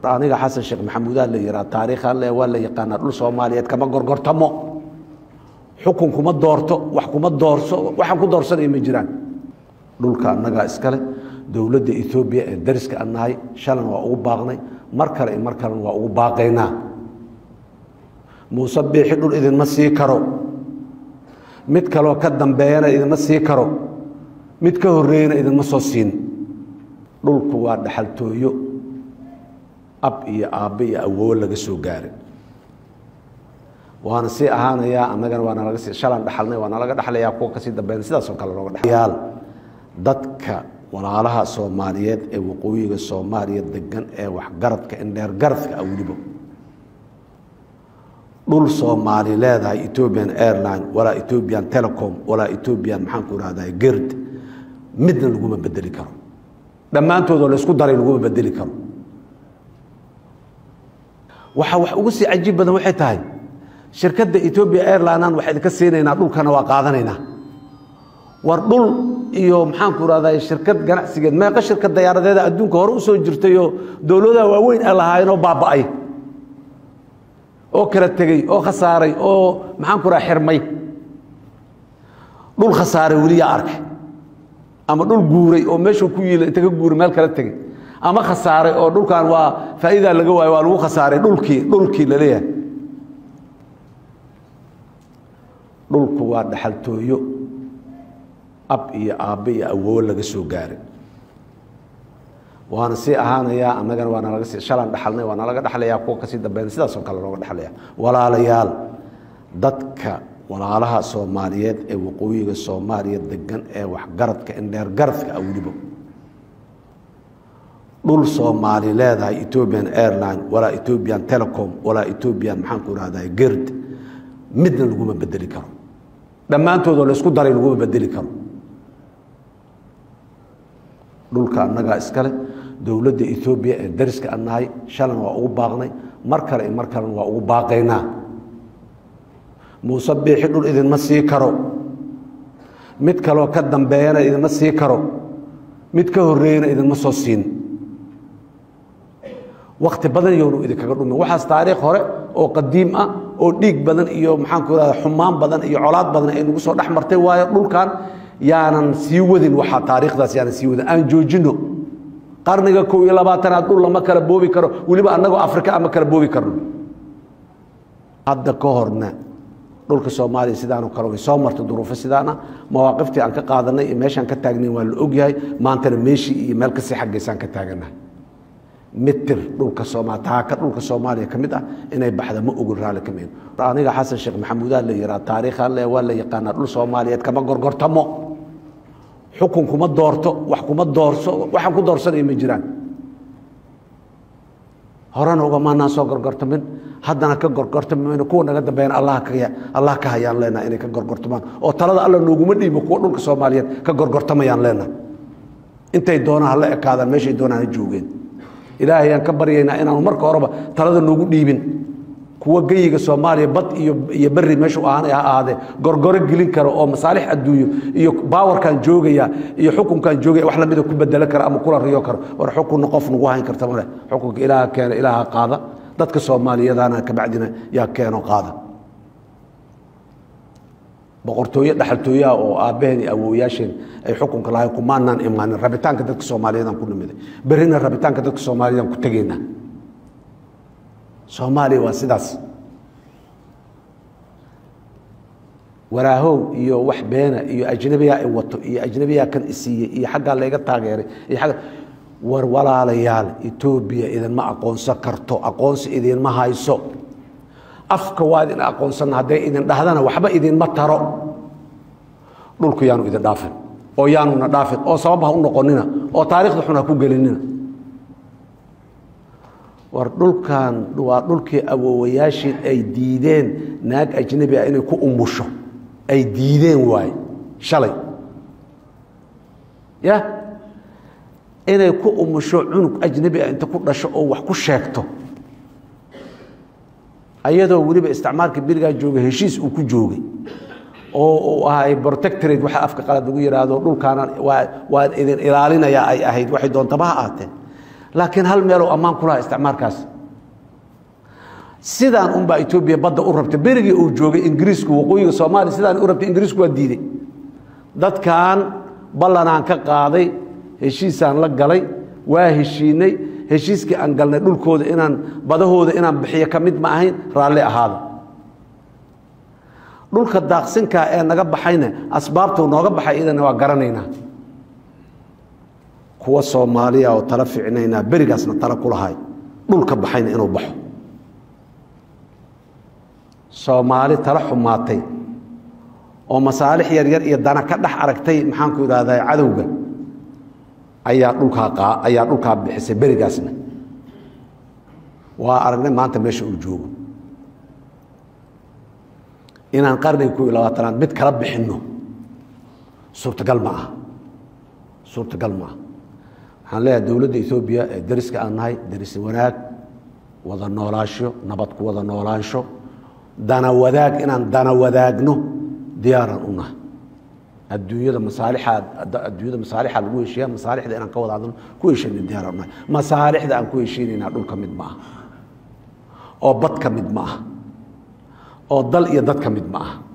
aniga xasan sheekh maxamuudaa la yihaa taariikhan le waa la yaqaanaa dhul soomaaliyeed kama gorgortamo xukun kuma doorto wax kuma doorso waxaan ku doorsanaya ma jiraan dhulka annagaa iskale dowladda etoobiya ee dariska an nahay shalan waa ugu baaqnay mar kale i mar kalena waa ugu baaqaynaa muuse biixi dhul idinma sii karo mid kaloo ka dambeeyana idinma sii karo mid ka horreeyana idinma soo siin dhulku waa dhaxaltooyo ab iyo aabbe iyo awoowo laga soo gaaray waana sii ahaanayaa annagana waa nalaga sii shalan dhaxalnay waa nalaga dhaxlayaa kuwa kasii dambeyn sidaasoo kale looga dhaxlayaal dadka walaalaha soomaaliyeed ee waqooyiga soomaaliya degan ee waxgaradka indheer garadka ah weliba dhul soomaali leedahay ethiopian airline walaa ethiopian telecom walaa ethiopian maxaan ku ihahdaa gerd midna laguma bedeli karo dhammaantoodoo laysku daray laguma bedeli karo waxa wax ugu sii cajiib badan waxay tahay shirkadda ethopia airlinean waxaa idinka siinaynaa dhulkana waa qaadanaynaa war dhul iyo maxaanku ihahdaa shirkad ganacsigeed meeqa shirkad dayaaradeeda adduunka hore usoo jirtayoo dowladaha waaweyn ay lahaayeenoo baaba'ay oo kala tegey oo khasaaray oo maxaanku raha xirmay dhul khasaaray weliyaa arkay ama dhul guuray oo meeshuu ku yiila inta ka guuray meel kala tegey ama khasaaray oo dhulkan waa faa'iidaa laga waayo waa lagu khasaaray dhulkii dhulkii la leeyahay dhulku waa dhaxaltooyo ab iyo aabbe iyo awoowo laga soo gaaray waana sii ahaanayaa annagana waa nalaga sii shalan dhaxalnay waa nalaga dhaxlayaa kuwa kasii dambeyn sidaasoo kale looga dhaxlaya walaalayaal dadka walaalaha soomaaliyeed ee waqooyiga soomaaliya degan ee waxgaradka indheer garadka ah weliba dhul soomaali leedahay ethiopian airline walaa ethiopian telecom walaa ethiopian maxaan ku ihahdaa gerd midna laguma bedeli karo dhammaantoodoo laysku daray laguma bedeli karo dhulka annagaa iskale dowladda etoobiya ee dariska an nahay shalan waa ugu baaqnay mar kale i mar kalena waa ugu baaqaynaa muuse biixi dhul idinma sii karo mid kaloo ka dambeeyana idinma sii karo mid ka horreeyana idinma soo siin wakti badan yoonu idinkaga dhumin waxaas taariikh hore oo qadiim ah oo dhiig badan iyo maxaanku irahda xumaan badan iyo colaad badan ay nagu soo dhex martay waayo dhulkan yaanan sii wadin waxaa taariikhdaas yaanan sii wadin aan joojino qarniga kow iyo labaatanaad dhul lama kala boobi karo weliba annagoo afrika ama kala boobi karno hadda ka horna dhulka soomaaliya sidaanoo kale way soo martay duruufo sidaana mawaaqiftii aan ka qaadanay iyo meeshaan ka taagnayn waa la ogyahay maantana meeshii iyo meel kasii xaggaysaan ka taaganahay mitir dhulka sooma taaka dhulka soomaaliya ka mid ah inay baxda ma ogol raalli ka mid aniga xasan sheekh maxamuudaa la yihaa taariikhan le waa la yaqaanaa dhul soomaaliyeed kama gorgortamo xukun kuma doorto wax kuma doorso waxaan ku doorsanaya ma jiraan horena ugamaanaan soo gorgortamin haddana ka gorgortami kuwa naga dambeeyana allah ka hayaan leenaha inay ka gorgortamaan oo talada alla nooguma dhiibo kuwa dhulka soomaaliyeed ka gorgortamayaan leenaha intay doonaan hala ekaadaan meeshay doonaan ha joogeen ilaahay aan ka baryaynaa inaanu marka horeba talada noogu dhiibin kuwa geyiga soomaaliya bad iyo beri meeshuu ahaanay ha ahaadee gorgoro gelin kara oo masaalix adduunyo iyo baawarkan joogaya iyo xukunkan joogaya wax lamida ku bedelo kara ama kula riyo karo war xukunna qof nagu hayn karta male xukunka ilaaha keena ilaaha qaada dadka soomaaliyadana kabacdina yaa keeno qaada boqortooye dhaxaltooyaha oo aabbaheen iyo awooyaasheen ay xukunka lahayn kumaanaan imaanin rabitaanka dadka soomaaliyeedaan ku nimiday berrina rabitaanka dadka soomaaliyeedaan ku tegaynaa soomaaliya waa sidaas waraahow iyo wax beena iyo ajnabiyaa i wato iyo ajnabiyaa kan isiiyey iyo xaggaa layga taageeray iyo agga war walaalayaal etoobiya idinma aqoonsan karto aqoonsi idinma hayso afka waa idin aqoonsanna hadday idin dhahdana waxba idinma taro dhulku yaanu idin dhaafin oo yaanuna dhaafin oo sabab ha u noqonina oo taarikhda xun ha ku gelinina war dhulkan waa dhulkii awoowayaashii ay diideen naag ajnabi ah inay ku umusho ay diideen waaye shalay ya inay ku umusho cunug ajnabi ah inta ku dhasho oo wax ku sheegto ayadoo weliba isticmaalka berigaa jooga heshiis uu ku joogay oo uu ahay protectorate waxa afka qalad lagu yidhaahdo dhulkaana waa waan idin ilaalinaya ay ahayd waxay doontaba ha aatee laakiin hal meeloo ammaan ku lahaa isticmaalkaas sidaan unbaa etoobiya badda u rabta berigii uu joogay ingiriisku waqooyiga soomaaliya sidaan u rabtay ingiriisku waa diiday dadkan ballanaan ka qaaday heshiisaan la galay waa heshiinay heshiiskii aan galnay dhulkooda inaan badahooda inaan bixiyo ka mid ma ahayn raalli ahaada dhulka daaqsinkaa ee naga baxayna asbaabtuu nooga baxay idana waa garanaynaa kuwa soomaaliya oo tala ficinaynaa berigaasna tala ku lahay dhulka baxayna inuu baxo soomaali tala xumaatay oo masaalix yaryar iyo dana ka dhex aragtay maxaanku idhahdaa cadowga ayaa dhulkaa ayaa dhulkaa bixisay berigaasna waa aragnay maanta meesha uu joogo inaan qarniga ku iyo labaatanaad mid kala bixinno suurtagal ma aha suurtagal ma aha waxaan leeyahay dowladda etoobiya ee dariska aan nahay daris wanaag wada noolaansho nabad ku wada noolaansho dana wadaag inaan dana wadaagno diyaaraan u nahay adduunyada masaalixaa adduunyada masaalixaa lagu heshiiya masaalixda inaan ka wada hadalno ku heshayna diyaaraan u nahay masaalixda aan ku heshiinaynaa dhulka mid ma aha oo bad ka mid ma aha oo dal iyo dad ka mid ma aha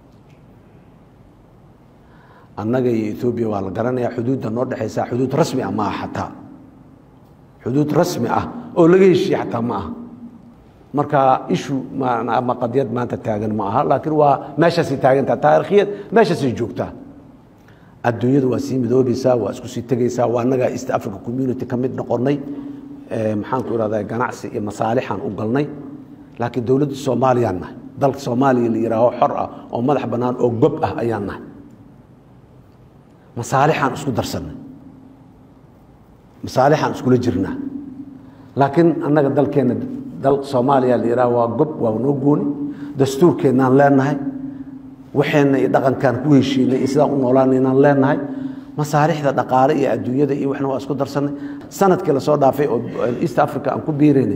annaga iyo etoobiya waa la garanayaa xuduudda noo dhexaysaa xuduud rasmi ah ma aha xataa xuduud rasmi ah oo laga heshiiye xataa ma aha marka ishu ama qadiyad maanta taagan ma aha laakiin waa meeshaasay taagantaha taarikhiyad meeshaasay joogtaa adduunyadu waa sii midoobaysaa waa isku sii tegaysaa waa annagaa east africa community ka mid noqonnay maxaanku ihahdaa ganacsi iyo masaalixaan u galnay laakiin dowladda soomaaliyaan nahay dalka soomaaliya la yihaaho xor ah oo madax bannaan oo gob ah ayaan nahay masaalixaan isku darsannay masaalixaan iskula jirnaa laakiin annaga dalkeenna dal soomaaliya la yihaaho waa gob waa noo gooni dastuurkeennaan leenahay waxeenna iyo dhaqankaan ku heshiinay iyo sidaan u noolaanaynaan leenahay masaalixda dhaqaale iyo adduunyada iyo waxna waa isku darsannay sanadkii lasoo dhaafay oo east africa aan ku biiraynay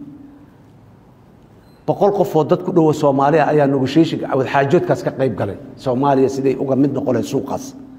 boqol qofoo dad ku dhowa soomaaliya ayaa negotiationka wadxaajoodkaas ka qayb galay soomaaliya siday uga mid noqon lahay suuqaas